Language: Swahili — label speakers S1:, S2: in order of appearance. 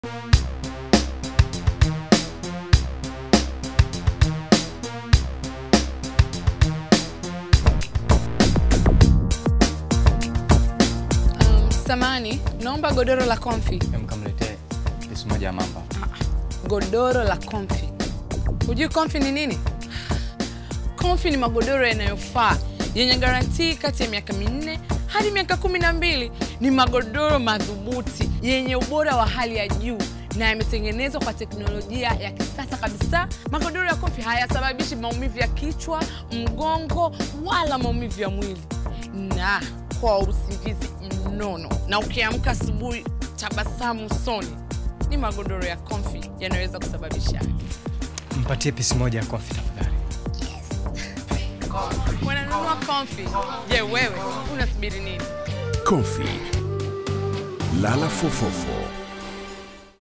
S1: Um, samani, naomba godoro la comfy.
S2: Mkamletee pisi moja ya mamba.
S1: Godoro la comfy. Hujui comfy ni nini? Comfy ni magodoro yanayofaa yenye garantii kati ya miaka minne hadi miaka kumi na mbili. Ni magodoro madhubuti yenye ubora wa hali ya juu na yametengenezwa kwa teknolojia ya kisasa kabisa. Magodoro ya Comfy hayasababishi maumivu ya kichwa, mgongo wala maumivu ya mwili, na kwa usingizi mnono, na ukiamka asubuhi tabasamu usoni. Ni magodoro ya Comfy yanaweza kusababisha
S3: Mpatie pisi moja ya kofi tafadhali.
S1: wananunua Comfy. Je, wewe unasubiri nini?
S4: Comfy. Lala fofofo.